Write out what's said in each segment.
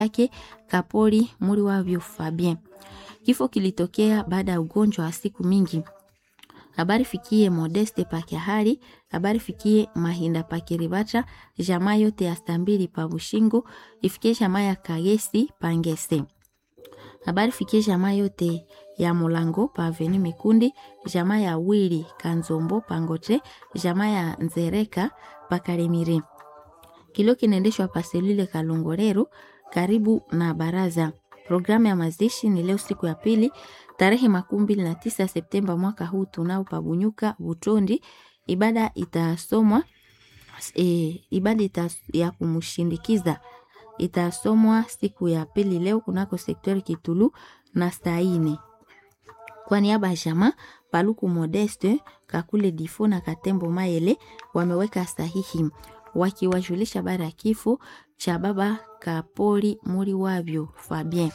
yake Kapoli muri wavyo Fabien. Kifo kilitokea baada ya ugonjwa wa siku mingi. Habari fikie Modeste Pakiahari, habari fikie Mahinda Pakiribata, jamaa yote ya Stambili pa Bushingo, ifikie jamaa ya Kagesi Pangese. Habari fikie jamaa yote ya Mulango pa Aveni Mikundi, jamaa ya Wili Kanzombo Pangote, jamaa ya Nzereka Pakalemire. Kilio kinaendeshwa pa selule Kalongorero karibu na baraza. Programu ya mazishi ni leo siku ya pili tarehe makumi mbili na tisa Septemba mwaka huu tunao pabunyuka Butondi. Ibada itasomwa e, ibada ita, ya kumshindikiza itasomwa siku ya pili leo kunako sektori Kitulu na Staine. Kwa niaba ya jamaa Paluku Modeste Kakule Difo na Katembo Maele wameweka sahihi wakiwajulisha habari ya kifo cha baba Kapoli muri wavyo Fabien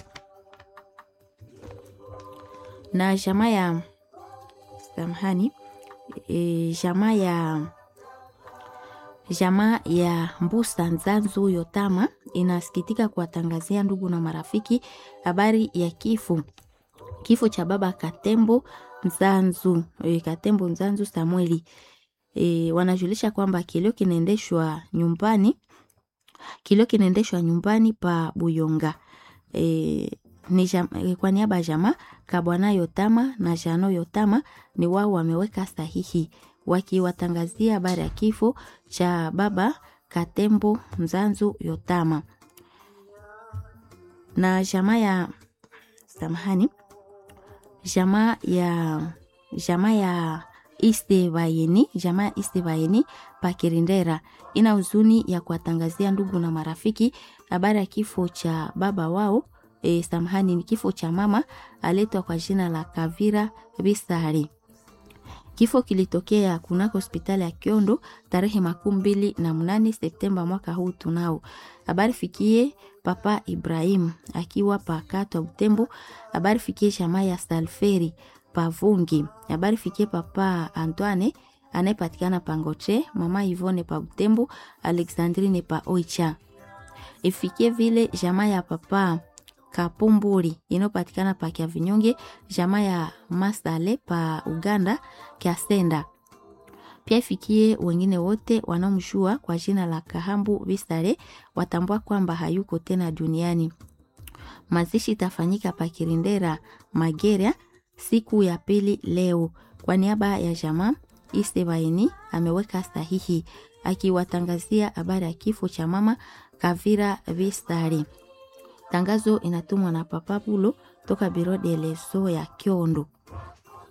na jamaa ya samahani e, jamaa ya jamaa ya Mbusa Nzanzu Yotama inasikitika kuwatangazia ndugu na marafiki habari ya kifo kifo cha baba Katembo Nzanzu e, Katembo Nzanzu Samueli e, wanajulisha kwamba kilio kinaendeshwa nyumbani kilio kinaendeshwa nyumbani pa Buyonga e, ni jam, kwa niaba ya jamaa Kabwana Yotama na Jano Yotama ni wao wameweka sahihi wakiwatangazia habari ya kifo cha baba Katembo Mzanzu Yotama na jamaa ya samahani, jamaa ya jamaa ya Istebayeni, jamaa ya Istebayeni Pakirindera ina huzuni ya kuwatangazia ndugu na marafiki habari ya kifo cha baba wao e, samahani ni kifo cha mama aletwa kwa jina la Kavira Bisari. Kifo kilitokea kunako hospitali ya Kiondo tarehe makumi mbili na mnane Septemba mwaka huu tunao. Habari fikie papa Ibrahim akiwa pakatwa Butembo. Habari fikie jamaa ya Salferi Pavungi. Habari fikie papa Antoine anayepatikana Pangoche, mama Ivone pa Butembo, Alexandrine pa Oicha. Ifikie vile jamaa ya papa Kapumburi inayopatikana pa Kya Vinyonge, jamaa ya Masale pa Uganda Kyasenda. Pia ifikie wengine wote wanaomjua kwa jina la Kahambu Bisare watambua kwamba hayuko tena duniani. Mazishi itafanyika pa Kirindera Mageria siku ya pili leo. Kwa niaba ya jamaa Isebaini ameweka sahihi akiwatangazia habari ya kifo cha mama Kavira Bisare. Tangazo inatumwa na Papa Bulo toka Biro de Leso ya Kiondo.